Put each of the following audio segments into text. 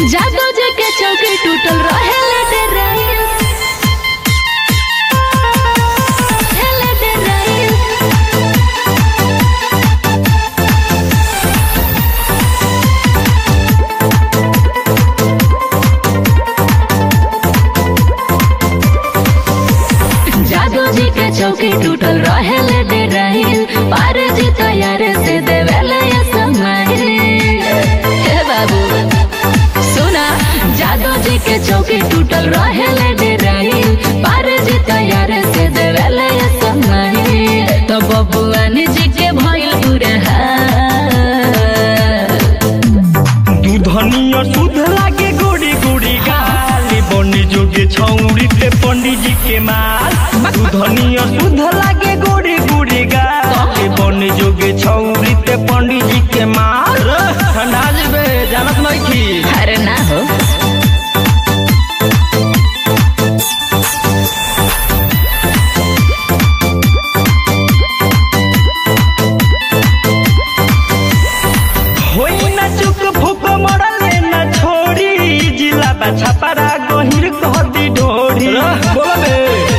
जादू जी के चौकी टूटल रहे लेटे रही लेटे रही जादू जी के चौकी टूटल रहे लेटे रही पार जी तैयार से देवेले ये समय हे बाबू सुना जादू जी के चौकी टूटल रहे लेटे रही पार जी तैयार से देवेले ये समय तो बबुआन जी के भइल बुरे हाल दूधनिया सुध लागे गोड़ी गोड़ी गाली बनी जोगे छौरी ते पंडित जी के माल दूधनिया सुध लागे गोड़ी गोड़ी गाली बनी जोगे छौरी ते पंडित जी के माल ठंडा जेबे जानत नहीं की अरे ना हो होई ना चुक फुक मरले ना छोड़ी जिला बा छपरा गहिर कहदी ढोड़ी बोलबे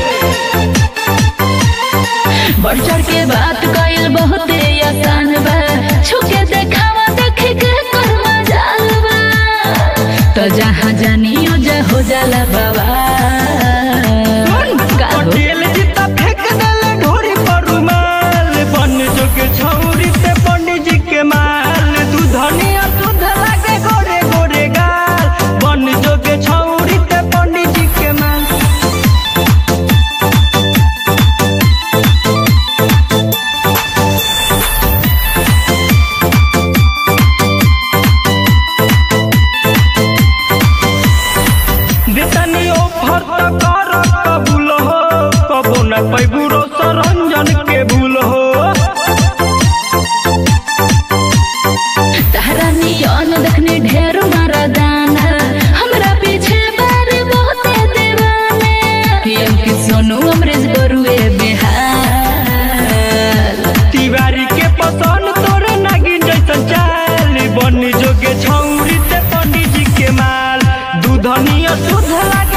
बढ़ चढ़ के बात कइल बहुते आसान बा छुके देखावा देखे के कर मजाल बा तो जहाँ जानियो जा हो जाला बाबा का हो? पटेल जीता फेंक देले ढोरी पर रुमाल बन जोगे छौरी ते पंडित जी के माल दूधनिया दूध लागे गोरे गोरे गाल बन जोगे छौरी ते पंडित जी के माल देतनी ऑफर त कर कबूल हो कबो न पैबू रो सरंजन के भूल हो तहरा नियन देखने ढेर मारा दाना हमरा पीछे बार बहुते दीवाना पीएम की सोनू अमरेश बरुए बिहार तिवारी के पसंद तोरे नागिन जैसन चाल बन जोगे छौरी ते पंडित जी के माल दूधनिया सुध लागे